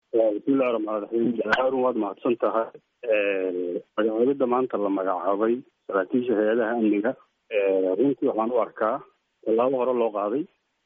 bismillahi raxmaan raxiim harun waad mahadsan tahay magacaabidda maanta la magacaabay saraakiisha hay-adaha amniga runtii waxaan u arkaa tallaabo hore loo qaaday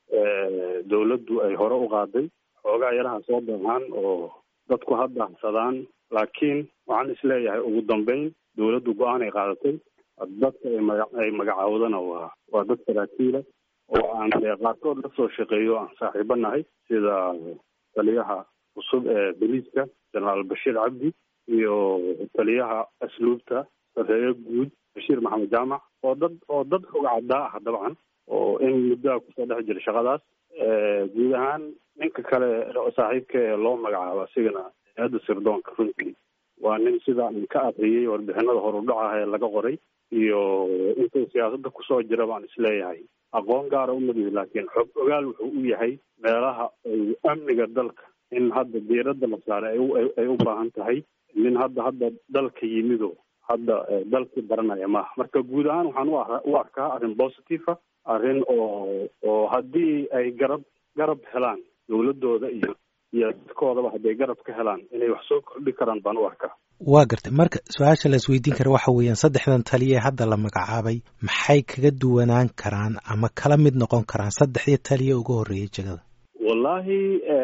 dawladdu ay hore u qaaday xoogaa yaraha soo baxaan oo dadku ha daahsadaan laakiin waxaan isleeyahay ugu dambeyn dawladdu go-aan ay qaadatay dadka ay maga ay magacaawdana waa waa dad saraakiila oo aan dee qaarkood la soo shaqeeyo aan saaxiibo nahay sida taliyaha cusub ee boliiska jenaraal bashiir cabdi iyo taliyaha asluubta sareeye guud bashiir maxamed jaamac oo dad oo dad xog caddaa ah dabcan oo in muddoa kusoo dhex jira shaqadaas guud ahaan ninka kale saaxiibka ee loo magacaabo asigana hay-adda sirdoonka runtii waa nin sida aan ka akriyey warbixinada horudhacaah ee laga qoray iyo intuu siyaasadda kusoo jira baan isleeyahay aqoon gaara umadihi laakiin xog ogaal wuxuu u yahay meelaha ay amniga dalka in hadda diiradda la saaray ay u baahan tahay nin hadda hadda dalka yimido hadda dalkii baranaya maaha marka guud ahaan waxaan u arkaa arrin positive ah arrin oo oo haddii ay garab garab helaan dawladooda iyo iyo dadkoodaba hadday garab ka helaan inay wax soo kordhi karaan baan u arkaa waa gartay marka su-aasha la isweydiin kara waxa weeyaan saddexdan taliya ee hadda la magacaabay maxay kaga duwanaan karaan ama kala mid noqon karaan saddexdii taliya uga horreeyay jegada wallaahi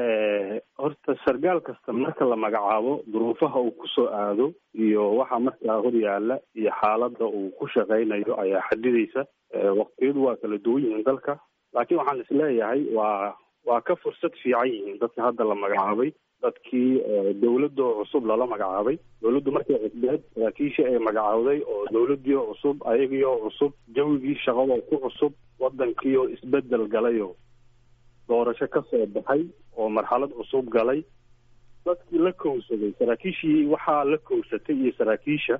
horta sargaal kasta marka la magacaabo duruufaha uu kusoo aado iyo waxa markaa hor yaalla iyo xaaladda uu ku shaqaynayo ayaa xadidaysa waqtiyadu waa kala duwan yihiin dalka laakiin waxaan isleeyahay waa waa ka fursad fiican yihiin dadka hadda la magacaabay dadkii dawladoo cusub lala magacaabay dawladdu markay cusbeed saraakiishii ay magacaawday oo dawladdiioo cusub ayagiioo cusub jawigii shaqadoo ku cusub waddankiioo isbedel galayo doorasho ka soo baxay oo marxalad cusub galay dadkii la kowsaday saraakiishii waxaa la kowsatay iyo saraakiisha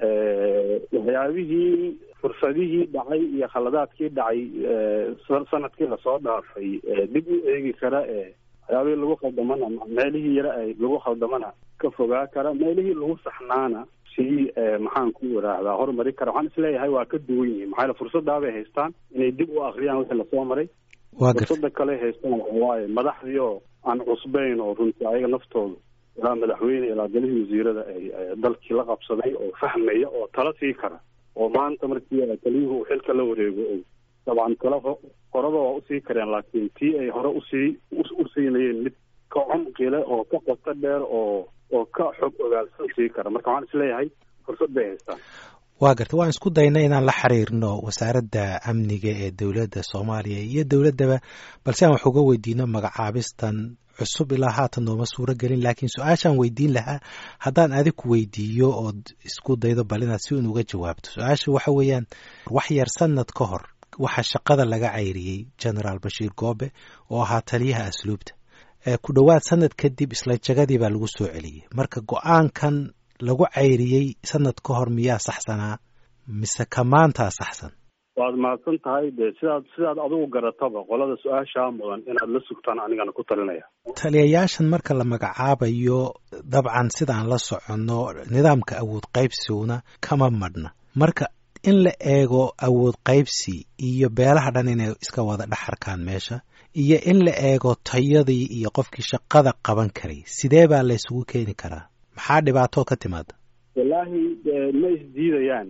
waxyaabihii fursadihii dhacay iyo khaladaadkii dhacay sanadkii lasoo dhaafay dib u eegi kara ee waxyaabihii lagu khaldamana meelihii yare ay lagu khaldamana ka fogaa kara meelihii lagu saxnaana sii maxaan ku waraahdaa horumari kara waxaan isleeyahay waa ka duwan yihiin maxaa yaele fursadaabay haystaan inay dib u akriyaan wixii lasoo maray fursada kale haystaan waxawaaye madaxdii oo aan cusbayn oo runtii ayaga naftoodu ilaa madaxweyne ilaa galihii wasiirada ay dalkii la qabsaday oo fahmaya oo tala sii kara oo maanta markii taliyuhu uu xilka la wareego o dabcan tala horaba waa usii kareen laakiin tii ay hore usii u siinayeen mid ka cumqile oo ka qoto dheer oo oo ka xog ogaalsan sii kara marka waxaan isleeyahay fursad bay haystaan waa garta waan isku dayna inaan la xiriirno wasaaradda amniga ee dowladda soomaaliya iyo dowladdaba balse aan wax uga weydiino magacaabistan cusub ilaa haatan nooma suuro gelin laakiin su-aashaan weydiin lahaa haddaan adig ku weydiiyo ood isku daydo bal inaad si un uga jawaabto su-aasha waxa weeyaan wax yar sanad ka hor waxaa shaqada laga cayriyey genaraal bashiir goobe oo ahaa taliyaha asluubta ku dhowaad sanad kadib isla jagadii baa lagu soo celiyey marka go-aankan lagu cayriyey sanad ka hor miyaa saxsanaa mise ka maantaa saxsan waad mahadsan tahay dee sidaad sidaad adigu garataba qolada su-aashaa mudan inaad la sugtaan anigana ku talinaya taliyayaashan marka la magacaabayo dabcan sidaan la soconno nidaamka awood qaybsiguna kama madhna marka in la eego awood qaybsi iyo beelaha dhan inay iska wada dhexarkaan meesha iyo in la eego tayadii iyo qofkii shaqada qaban karay sidee baa la isugu keeni karaa maxaa dhibaatoo ka timaada wallaahi ma isdiidayaan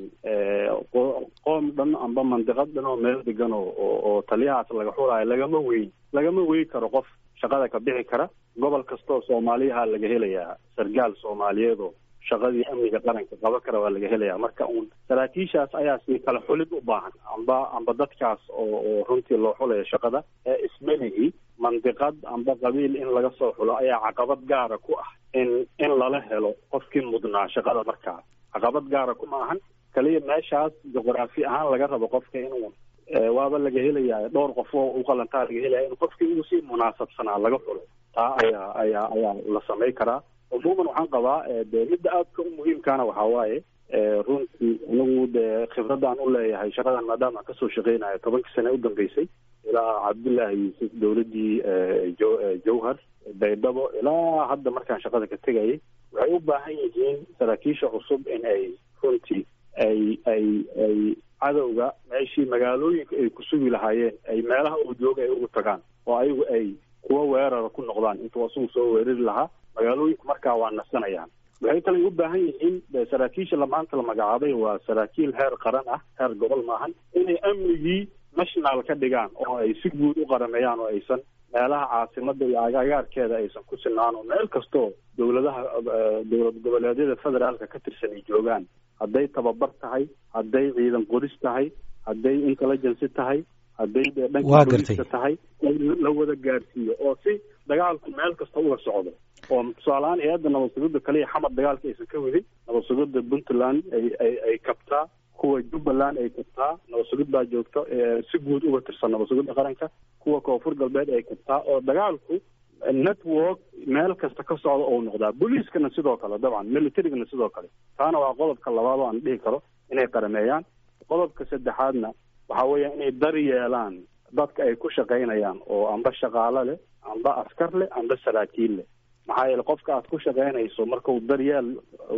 qoom dhan amba mandiqad dhan oo meel degan oo oo taliyahaas laga xulaayo lagama weyn lagama wey karo qof shaqada ka bixi kara gobol kastaoo soomaaliyaha laga helayaa sargaal soomaaliyeed oo shaqadii amniga qaranka qaba kara waa laga helayaa marka uun saraakiishaas ayaa si kala xulid u baahan amba amba dadkaas oo oo runtii loo xulayo shaqada ee ismelihi mandiqad amba qabiil in laga soo xulo ayaa caqabad gaara ku ah in in lala helo qofkii mudnaa shaqada markaa caqabad gaara kuma ahan kaliya meeshaas juqraafi ahaan laga rabo qofka inuu waaba laga helayaa dhowr qof oo u qalantaa laga helaya in qofkii uu si munaasabsanaa laga xulo taa ayaa ayaa ayaa la samay karaa umuuman waxaan qabaa de midda aadka u muhiimkaana waxaa waaye runtii anigu dee khibradaan u leeyahay shaqadan maadaama aan kasoo shaqeynayo tobankii sane u dambeysay ilaa cabdullaahi yuusuf dowladdii jawhar baydhabo ilaa hadda markaan shaqada ka tegayay waxay u baahan yihiin saraakiisha cusub in ay runtii ay ay ay cadowga meeshii magaalooyinka ay ku sugi lahaayeen ay meelaha uu jooga ay ugu tagaan oo ayagu ay kuwa weerara ku noqdaan intuu asugu soo weerari lahaa magaalooyinka markaa waa nasanayaan waxay kale u baahan yihiin saraakiisha lamaanta la magacaabay waa saraakiil heer qaran ah heer gobol maahan inay amnigii national ka dhigaan oo ay si guud u qarameeyaan oo aysan meelaha caasimada iyo agagaarkeeda aysan ku sinaan oo meel kastoo dowladaha dowlad goboleedyada federaalka ka tirsan ay joogaan hadday tababar tahay hadday ciidan qoris tahay hadday intelligency tahay hadday dhanka booliska tahay la wada gaarsiiyo oo si dagaalku meel kasta uga socdo oo tusaalehaan hay-adda nabad sugidda kaliya xamar dagaalka aysan ka wadin nabad sugidda puntland ay ay ay kabtaa kuwa jubbaland ay kabtaa nabad sugid baa joogta si guud uga tirsan nabad sugidda qaranka kuwa koonfur galbeed ay kabtaa oo dagaalku network meel kasta ka socda ou noqdaa booliiskana sidoo kale dabcan militarygana sidoo kale taana waa qodobka labaad oo aan dhihi karo inay qarameeyaan qodobka saddexaadna waxa weeya inay dar yeelaan dadka ay ku shaqaynayaan oo amba shaqaalo leh amba askar leh amba saraakiil leh maxaa yeele qofka aad ku shaqaynayso markau daryeel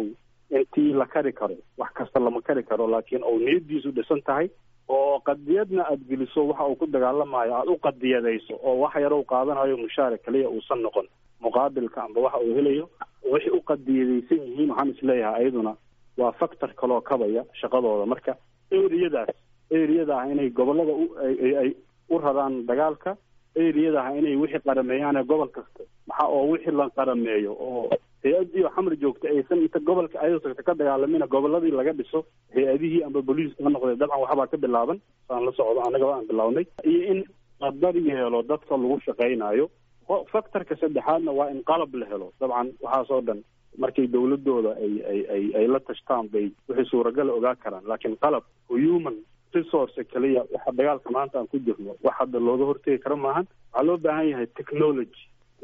intii la kari karo wax kasta lama kari karo laakiin ou niyadiisu dhisan tahay oo qadiyadna aada geliso waxa uu ku dagaalamayo aada u qadiyadayso oo wax yar u qaadanayo mushaara kaliya uusan noqon muqaabilka amba waxa uu helayo waxay u qadiyadaysan yihiin waxaan isleeyahay ayaduna waa factor kaloo kabaya shaqadooda marka eriyadaas eriyada ah inay gobolada ay u raraan dagaalka eriyada ah inay wixii qarameeyaan ee gobol kasta maxa oo wixii la qarameeyo oo hay-adii oo xamar joogta aysan inta gobolka ayado tagta ka dagaalamina goboladii laga dhiso hay-adihii amba booliiska ha noqdee dabcan waxbaa ka bilaaban saan la socdo annagaba aan bilaabnay iyo in la dar yeelo dadka lagu shaqaynayo factorka saddexaadna waa in qalab la helo dabcan waxaasoo dhan markay dawladooda ay ay ay ay la tashtaan bay wixii suuragala ogaa karaan laakiin qalab human resource kaliya waxa dagaalka maanta aan ku jirno wax hadda looga hortegi karo maahan waxaa loo baahan yahay technology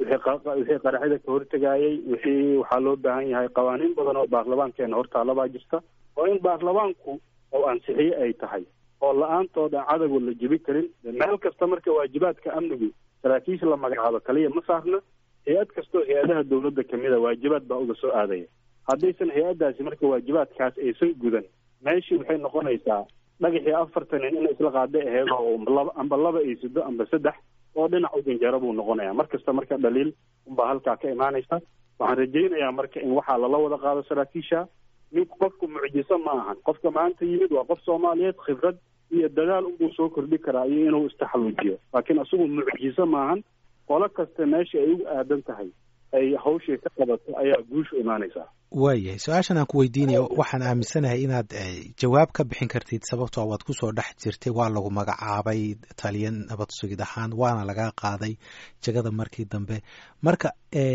wixii qaraxyada ka hortegayay wixii waxaa loo baahan yahay qawaaniin badan oo baarlamaankeena hortaalabaa jirta oo in baarlamaanku oo ansixiye ay tahay oo la-aantood aan cadowga la jebi karin meel kasta marka waajibaadka amnigu saraakiisha la magacaabo kaliya ma saarna hay-ad kastoo hay-adaha dawladda kamida waajibaad baa uga soo aadaya haddaysan hay-addaasi marka waajibaadkaas aysan gudan meeshii waxay noqonaysaa dhagaxii afartan nin in isla qaaday aheyd oo laba amba laba ay sido amba saddex oo dhinac u janjaro buu noqonaya mar kasta marka dhaliil unbaa halkaa ka imaanaysa waxaan rajaynayaa marka in waxaa lala wada qaado saraakiisha ninku qofku mucjiso ma ahan qofka maanta yimid waa qof soomaaliyeed khibrad iyo dadaal unbuu soo kordhi karaa iyo inuu istaxaluujiyo laakiin isagu mucjiso maahan qolo kasta meesha ay ugu aadan tahay ay hawshii ka qabato ayaa guushu imaanaysaa waayahay su-aashan aan ku weydiinayo waxaan aaminsanahay inaad jawaab ka bixin kartid sababtoo waad kusoo dhex jirtay waa lagu magacaabay taliya nabad sugid ahaan waana laga qaaday jegada markii dambe marka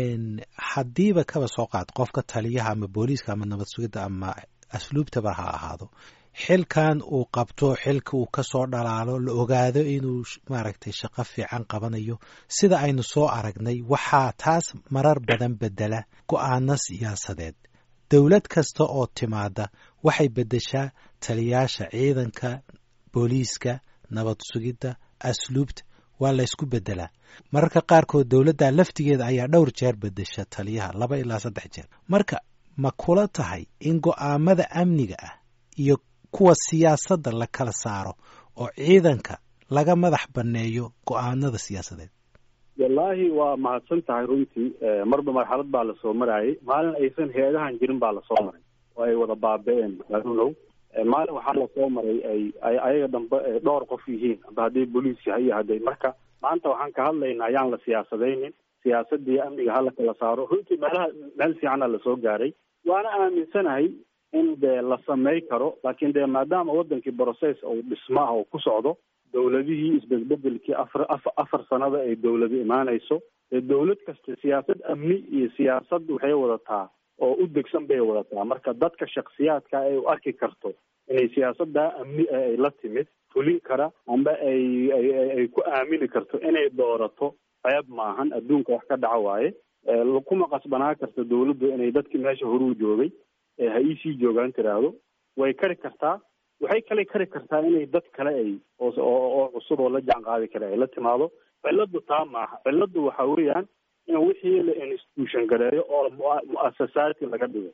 haddiiba kaba soo qaad qofka taliyaha ama booliiska ama nabad sugidda ama asluubtaba ha ahaado xilkan uu qabto xilka uu kasoo dhalaalo la ogaado inuu maaragtay shaqo fiican qabanayo sida aynu soo aragnay waxaa taas marar badan bedela go-aano siyaasadeed dowlad kasta oo timaada waxay beddeshaa taliyaasha ciidanka booliiska nabad sugidda asluubta waa laysku beddelaa mararka qaarkood dowladda laftigeeda ayaa dhowr jeer beddesha taliyaha laba ilaa saddex jeer marka ma kula tahay in go'aamada amniga ah iyo kuwa siyaasadda la kala saaro oo ciidanka laga madax banneeyo go'aanada siyaasadeed wallaahi waa mahadsan tahay runtii marba marxalad baa lasoo maraayay maalin aysan hay-adahan jirin baa lasoo maray oo ay wada baaba-een arunow maalin waxaa lasoo maray ay ay ayaga dambe dhowr qof yihiin amba hadday boliis yahay iyo hadday marka maanta waxaan ka hadlaynaa ayaan la siyaasadaynin siyaasadii amniga hala kala saaro runtii meelaha meel fiicana lasoo gaaray waana aaminsanahay in dee la samay karo laakiin dee maadaama wadankii process uu dhismo ah oo ku socdo dowladihii isbedbedelkii afar afa afar sanada ay dowladu imaanayso dee dowlad kasta siyaasad amni iyo siyaasad waxay wadataa oo u degsan bay wadataa marka dadka shaksiyaadka ay u arki karto inay siyaasadaa amni ay la timid fulin kara amba ay ay ku aamini karto inay doorato ceeb maahan adduunka wax ka dhaco waaye kuma qasbanaa karto dowladdu inay dadkii meesha horuu joogay ha iisii joogaan tiraahdo way kari kartaa waxay kale kari kartaa inay dad kale ay oo cusub oo la jaan qaadi kale ay la timaado ciladu taa maaha ciladu waxa weeyaan in wixii la institution gareeyo oo mu-asasaati laga dhigo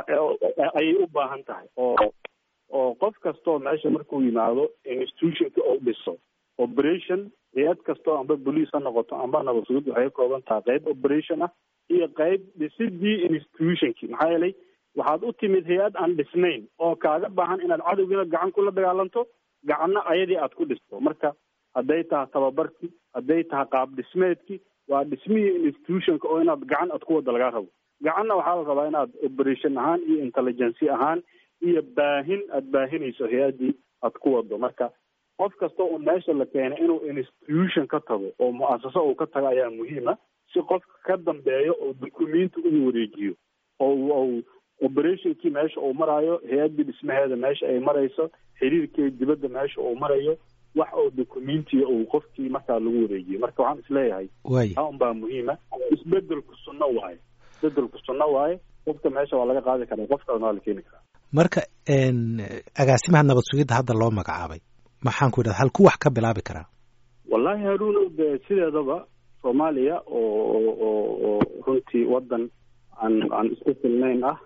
ayay u baahan tahay oo oo qof kastoo meesha markuu yimaado institutionka oo dhiso operation hay-ad kastoo amba bolice ha noqoto amba nabad sugid waxay ka kooban tahay qayb operation ah iyo qayb dhisidii institutionkii maxaa yeelay waxaad u timid hay-ad aan dhisnayn oo kaaga baahan inaad cadowgiina gacan kula dagaalanto gacanna ayadii aad ku dhisto marka hadday tahay tababarkii hadday tahay qaab dhismeedkii waa dhismihii institutionka oo inaad gacan aad ku wada lagaa rabo gacanna waxaa la rabaa inaad operation ahaan iyo intelligency ahaan iyo baahin aad baahinayso hay-addii aad ku wado marka qof kasta oo meesha la keenay inuu institution ka tago oo mu-asaso uu ka tago ayaa muhiima si qofka ka dambeeyo oo dukumenti ugu wareejiyo oo operationkii meesha uu maraayo hay-addii dhismaheeda meesha ay marayso xiriirkii dibadda meesha uu marayo wax oo documentiga uu qofkii markaa lagu wareejiyo marka waxaan isleeyahay taa un baa muhiima isbedelku sunno waaye isbedelku sunno waaye qofka meesha waa laga qaadi karaa qof kalena waa la keeni karaa marka agaasimaha nabad sugidda hadda loo magacaabay maxaan ku idhahda halku wax ka bilaabi karaa wallahi haruunow dee sideedaba soomaaliya oo oo oo runtii waddan aan aan isku filnayn ah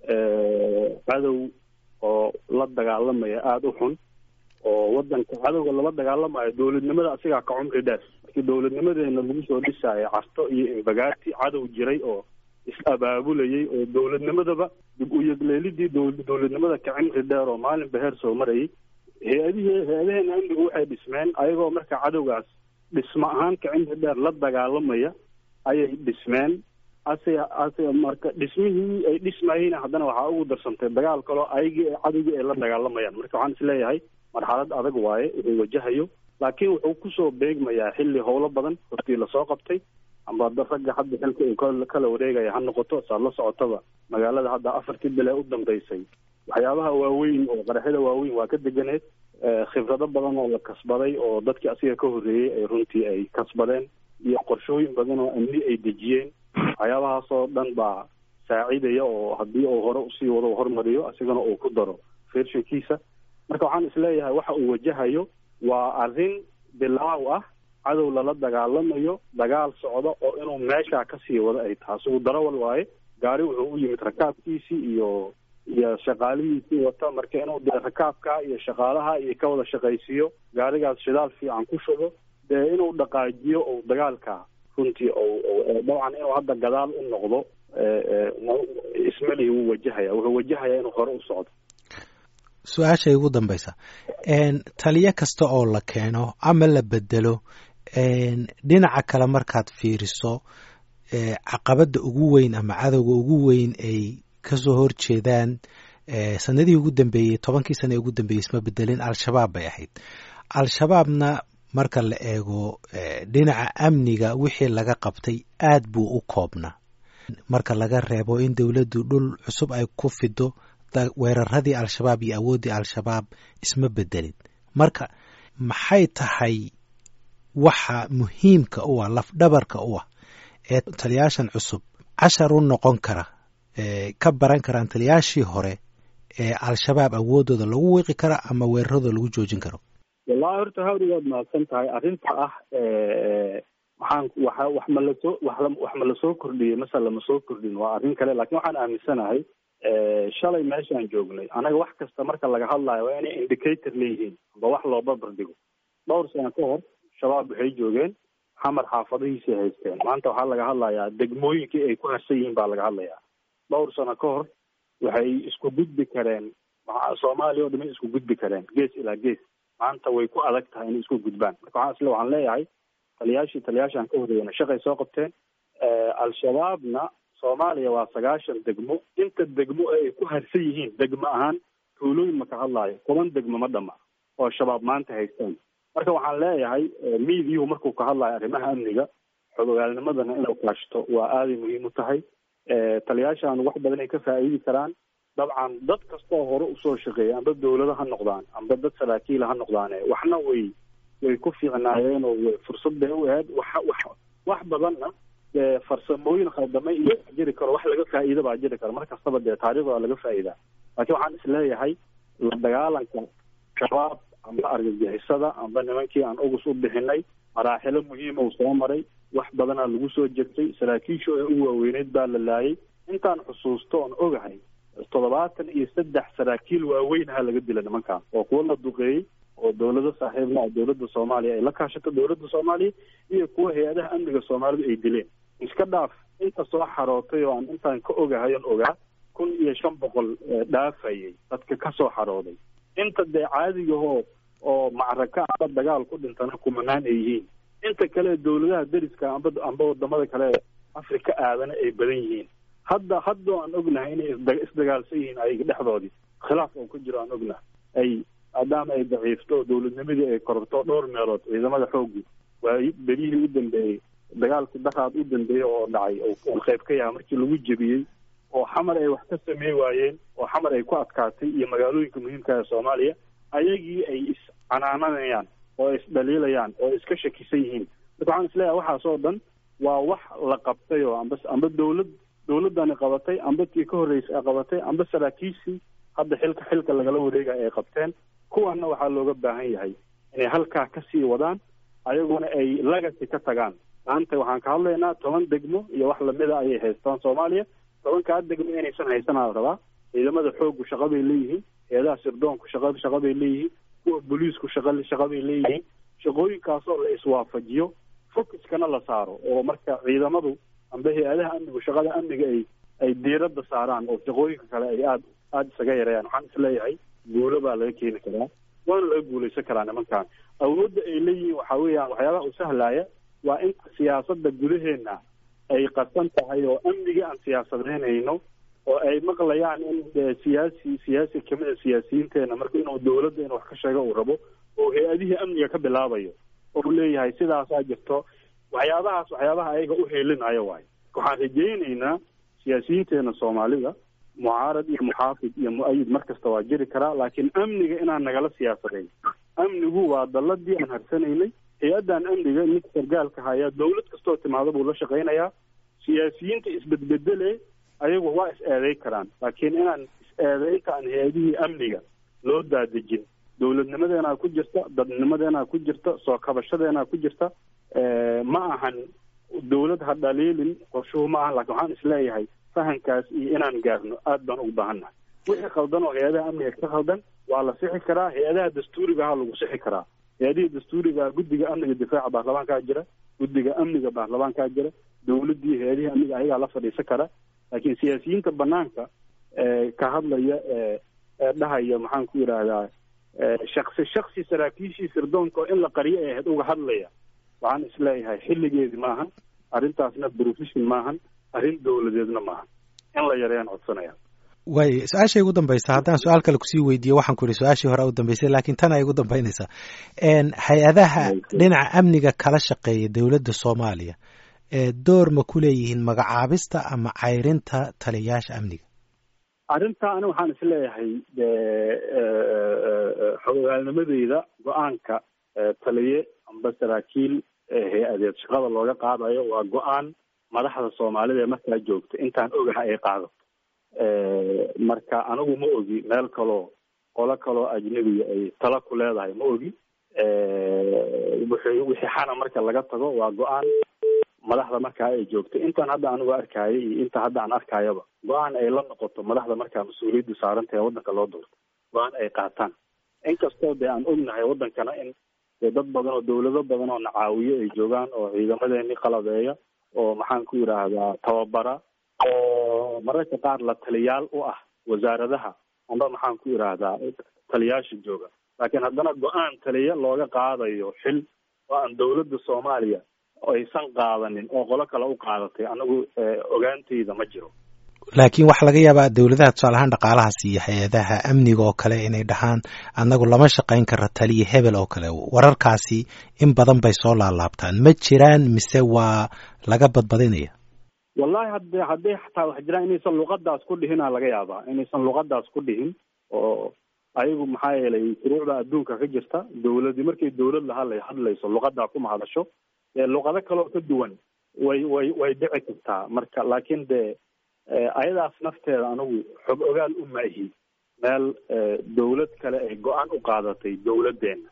cadow oo la dagaalamaya aada u xun oo waddanka cadowga lala dagaalamayo dowladnimada asigaa ka cumri dheer markii dowladnimadeena lagu soo dhisaayo carto iyo imbagaati cadow jiray oo is-abaabulayay oo dowladnimadaba dib u yegleelidii dowladnimada ka cimri dheer oo maalinba heer soo marayay hay-adihii hay-adaheena amnigu waxay dhismeen ayagoo marka cadowgaas dhismo ahaan ka cimri dheer la dagaalamaya ayay dhismeen ase ase marka dhismihii ay dhismayeen haddana waxaa ugu darsantay dagaal kaloo ayagii cadowgii ay la dagaalamayaan marka waxaan isleeyahay marxalad adag waaye wuxuu wajahayo laakiin wuxuu kusoo beegmayaa xilli howlo badan hortii lasoo qabtay amba ragga hadda xilka uu kala wareegaya ha noqoto saad la socotaba magaalada hadda afartii bil ee u dambeysay waxyaabaha waaweyn oo qaraxyada waaweyn waa ka deganeed khibrado badan oo la kasbaday oo dadkii asiga ka horreeyey ay runtii ay kasbadeen iyo qorshooyin badan oo amni ay dejiyeen waxyaabahaasoo dhan baa saacidaya oo haddii uu hore usii wado hormariyo asigana uu ku daro fershankiisa marka waxaan isleeyahay waxa uu wajahayo waa arrin bilaaw ah cadow lala dagaalamayo dagaal socdo oo inuu meeshaa kasii wado ay tahay asigu darawal waaye gaari wuxuu u yimid rakaabkiisii iyo iyo shaqaalihiisii wata marka inuu dee rakaabka iyo shaqaalaha iyo ka wada shaqaysiiyo gaarigaas shidaal fiican ku shubo dee inuu dhaqaajiyo ou dagaalka runtii dabcan inuu hadda gadaal u noqdo ismalihi wuu wajahaya wuxuu wajahaya inuu hore u socdo su-aashay ugu dambaysa taliyo kasta oo la keeno ama la bedelo dhinaca kale markaad fiiriso caqabadda ugu weyn ama cadowga ugu weyn ay kasoo horjeedaan sanadihii ugu dambeeyey tobankii sana ee ugu dambeeyey isma bedelin al-shabaab bay ahayd al-shabaabna marka la eego dhinaca amniga wixii laga qabtay aad buu u koobnaa marka laga reebo in dowladdu dhul cusub ay ku fido weeraradii al-shabaab iyo awooddii al-shabaab isma bedelin marka maxay tahay waxa muhiimka u ah lafdhabarka u ah ee taliyaashan cusub cashar u noqon kara ka baran karaan taliyaashii hore ee al-shabaab awooddooda lagu wiiqi kara ama weeraradooda lagu joojin karo wallahi horta hawri waad mahadsan tahay arrinta ah maxaan waxa wax ma lasoo wax wax ma lasoo kordhiyey mase lama soo kordhin waa arrin kale laakiin waxaan aaminsanahay shalay meeshaan joognay anaga wax kasta marka laga hadlayo waa inay indicator leeyihiin amba wax loo barbardhigo dhowr sano ka hor shabaab waxay joogeen xamar xaafadihiisay haysteen maanta waxaa laga hadlayaa degmooyinkii ay ku harsan yihiin baa laga hadlayaa dhowr sano ka hor waxay isku gudbi kareen soomaaliya o dhamin isku gudbi kareen gees ilaa gees maanta way ku adag tahay inay isku gudbaan marka waxaan isle waxaan leeyahay taliyaashii taliyaashaan ka horreeyana shaqay soo qabteen al-shabaabna soomaaliya waa sagaashan degmo inta degmo ee ay ku harsan yihiin degmo ahaan tuulooyin maka hadlaayo toban degmo ma dhama oo shabaab maanta haystaan marka waxaan leeyahay miidiyuhu markuu ka hadlayo arrimaha amniga xogogaalnimadana inuu kaashto waa aaday muhiim u tahay taliyaashaan wax badan ay ka faa'iidi karaan dabcan dad kastoo hore usoo shaqeeya amba dawlado ha noqdaan amba dad saraakiila ha noqdaane waxna way way ku fiicnaayeen oo fursad bay u ahayd wax wax wax badanna dee farsamooyin khaldamay iyo jiri karo wax laga faa'iida baa jiri karo mar kastaba dee taariikhda waa laga faa'iidaa laakiin waxaan isleeyahay la dagaalanka shabaab amba argagixisada amba nimankii aan ugus u bixinay maraaxilo muhiima uu soo maray wax badanaa lagu soo jegtay saraakiishu ee u waaweyneyd baa la laayay intaan xusuusto oon ogahay toddobaatan iyo saddex saraakiil waaweynaha laga dila nimankaan oo kuwa la duqeeyey oo dawlado saaxiibna ah dawladda soomaaliya ay la kaashato dawladda soomaaliya iyo kuwa hay-adaha amniga soomaalidu ay dileen iska dhaaf inta soo xarootay oo aan intaan ka ogahay on ogaa kun iyo shan boqol dhaafayay dadka ka soo xarooday inta dee caadigahoo oo macraka amba dagaal ku dhintana kumanaan ay yihiin inta kale dawladaha deriska amba amba wadamada kale afrika aadana ay badan yihiin hadda haddoo aan ognahay inay isda isdagaalsan yihiin ayaga dhexdoodii khilaaf oo ku jiro aan ognahay ay maadaama ay daciifto oo dawladnimadii ay kororto dhowr meelood ciidamada xooggii waay berihii u dambeeyey dagaalkii daraad u dambeeyey oo dhacay oo qayb ka yaha markii lagu jebiyey oo xamar ay wax ka samey waayeen oo xamar ay ku adkaatay iyo magaalooyinka muhiimka ee soomaaliya ayagii ay iscanaananayaan oo ay isdhaliilayaan oo ay iska shakisan yihiin marka waxaan isleeyahay waxaas oo dhan waa wax la qabtay oo amba amba dawlad dawladdani qabatay amba tii ka horreysay ay qabatay amba saraakiishii hadda xilka xilka lagala wareegaya ay qabteen kuwanna waxaa looga baahan yahay inay halkaa kasii wadaan ayaguna ay lagasi ka tagaan maanta waxaan ka hadlaynaa toban degmo iyo wax lamida ayay haystaan soomaaliya tobankaa degmo inaysan haysanaa la rabaa ciidamada xooggu shaqa bay leeyihiin heedaha sirdoonku shaqa shaqa bay leeyihiin kuwa booliisku shaqa shaqa bay leeyihiin shaqooyinkaasoo la iswaafajiyo focuskana la saaro oo marka ciidamadu amba hay-adaha amnigu shaqada amniga ay ay diiradda saaraan oo shaqooyinka kale ay aada aada isaga yareeyaan waxaan isleeyahay guulo baa laga keeni karaa waana laga guulaysan karaa nimankan awoodda ay leeyihiin waxaa weeyaan waxyaabaha u sahlaaya waa in siyaasadda gudaheena ay qarsan tahay oo amniga aan siyaasadeynayno oo ay maqlayaan in siyaasi siyaasi kamida siyaasiyiinteena marka inuu dawladda in wax ka sheego uu rabo oo hay-adihii amniga ka bilaabayo oo leeyahay sidaasaa jirto waxyaabahaas waxyaabaha ayaga u heelinayo waayo waxaan rajaynaynaa siyaasiyiinteena soomaalida mucaarad iyo muxaafid iyo mu-ayid mar kasta waa jiri karaa laakiin amniga inaan nagala siyaasadayn amnigu waa dalladii aan harsanaynay hay-addan amniga ninka sargaalka hayaa dawlad kastoo timaado buu la shaqaynayaa siyaasiyiinta isbedbedele ayagu waa is eeday karaan laakiin inaan is-eedaynta aan hay-adihii amniga loo daadejin dawladnimadeenaa ku jirta dadnimadeenaa ku jirta soo kabashadeenaa ku jirta ma ahan dawlad ha dhaliilin qorshuhu ma ahan lakin waxaan isleeyahay fahankaas iyo inaan gaarno aad baan ugu baahannahay wixii khaldan oo hay-adaha amniga ka khaldan waa la sixi karaa hay-adaha dastuurigaha lagu sixi karaa hay-adihii dastuuriga guddiga amniga difaaca baarlamaankaa jira guddiga amniga baarlamaankaa jira dawladdii hay-adihii amniga ayagaa la fadhiisan kara laakiin siyaasiyiinta banaanka ka hadlaya ee dhahaya maxaan ku yidhaahdaa shaksi shaksi saraakiishii sirdoonka oo in la qariyo ay ahayd uga hadlaya waxaan isleeyahay xilligeedi maahan arrintaasna profession maahan arrin dawladeedna maahan in la yareeyaan codsanaya way su-aashay ugu dambaysa haddaan su-aal kale kusii weydiiyo waxaan ku ihi su-aashii hore u dambeysay laakiin tan ay ugu dambeynaysaa hay-adaha dhinaca amniga kala shaqeeya dowladda soomaaliya door ma ku leeyihiin magacaabista ama cayrinta taliyayaasha amniga arrintaa ani waxaan isleeyahay xogogaalnimadeyda go-aanka taliye amba saraakiil hay-adeed shaqada looga qaadayo waa go-aan madaxda soomaalida ee markaa joogta intaan ogaha ay qaadato marka anigu ma ogi meel kaloo qolo kaloo ajnebiga ay tala ku leedahay ma ogi wixii wixii xana marka laga tago waa go-aan madaxda markaa ay joogto intaan hadda anigu arkaayo iyo inta hadda aan arkayaba go-aan ay la noqoto madaxda markaa mas-uuliyaddu saarantahe waddanka loo doorto go-aan ay qaataan inkastoo dee aan ognahay waddankana in dee dad badan oo dawlado badan oo nacaawiyo ay joogaan oo ciidamadeeni qalabeeya oo maxaan ku yidhaahdaa tababara oo mararka qaar la taliyaal u ah wasaaradaha amba maxaan ku yidhaahdaa taliyaasha jooga laakiin haddana go-aan taliya looga qaadayo xil oo aan dawladda soomaaliya aysan qaadanin oo qolo kale u qaadatay anigu ogaantayda ma jiro laakiin waxaa laga yaabaa dowladaha tusaale ahaan dhaqaalaha siiya hay-adaha amniga oo kale inay dhahaan annagu lama shaqayn kara taliya hebel oo kale wararkaasi in badan bay soo laalaabtaan ma jiraan mise waa laga badbadinaya wallahi hadde hadday xataa wax jiraan inaysan luqadaas ku dhihinaa laga yaabaa inaysan luqadaas ku dhihin oo ayagu maxaa yeelay shuruucda adduunka ka jirta dawladi markay dawlad la hadla hadlayso luqadaa kuma hadasho luqado kaleo ka duwan way way way dhici kartaa marka laakiin dee ayadaas nafteeda anigu xog ogaal u maahi meel dawlad kale ay go-aan u qaadatay dawladdeena